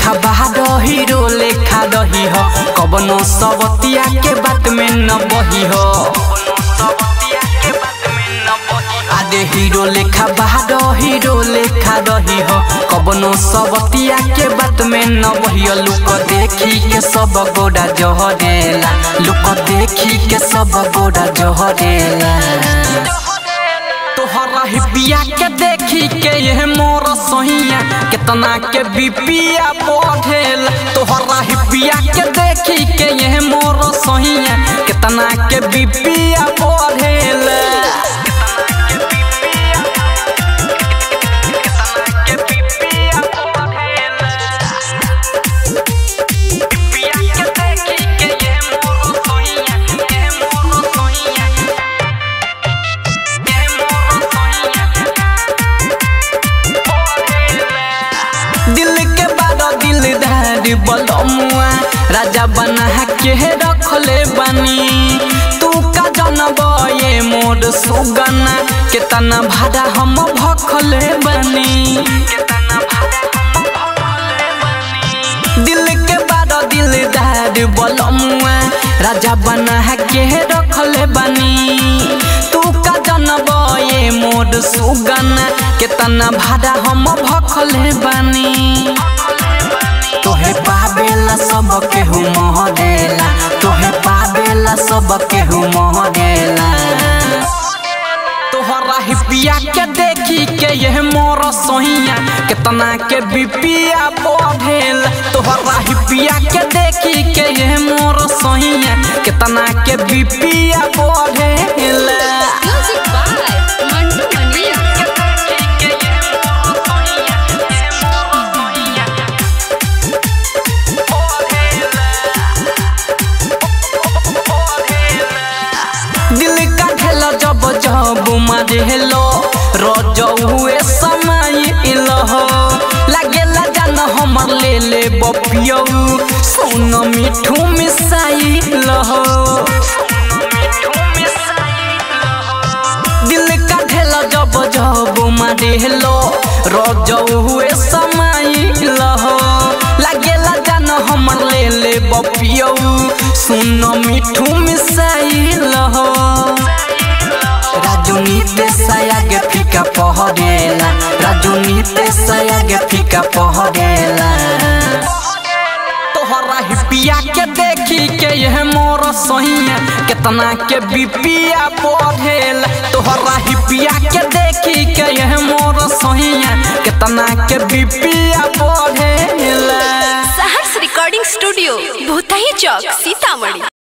लेखा बहादो हीरो लेखा दही हो कबनो सबतिया के बात में न बही हो आदे हीरो लेखा बहादो हीरो लेखा दही हो कबनो सबतिया के बात में न बही लुक देखी के सब गोड़ा जहरेला लुक देखी के सब गोड़ा जहरेला तोहरा हिपिया के देखी के ये मोर सहिया कितना के बिपिया बढ़ेल तोहरा हिपिया के देखी के ये मोर सहिया कितना के बिपिया बढ़ेल दिल के बारो दिलदार बलमुआ राजा बना के रखले बानी तू का जनब ये मोर सुगना केतना भाड़ा हम भखले बानी दिल के बारो दिलदार बलमुआ राजा बना के रखले बानी तू का जनब ये मोर सुगना केतना भाड़ा हम भखले बानी तोहे पावेला सब केहू मोहरेला तोहे पावेला सब केहू मोहरेला तोहरा हिपिया के देखी के ये मोर सोहिया कितना के बिपिया बढ़ेल तोहरा हिपिया के देखी के ये मोर सोहिया कितना के बिपिया बढ़ेल Music by Mantu Mani. दिल का ढेल जब जब मरेलो रोज हुए समय इलहो लागेला जान हमर ले ले बपियो सुन मिठू मिसाई लहो दिल का ढेल जब जब मरेलो रोज हुए समय लहो लागेला जान हमर ले ले बपियो सुन मिठू मिसाई लहो राजू नीते सयागे फीका पहरेला राजू नीते सयागे फीका पहरेला तोहरा हिपिया के देखी के यह मोर सहिया कितना के बिपिया बढ़ेल तोहरा हिपिया के देखी के यह मोर सहिया कितना के बिपिया बढ़ेल सहर्ष रिकॉर्डिंग स्टूडियो भूतही चौक सीतामढ़ी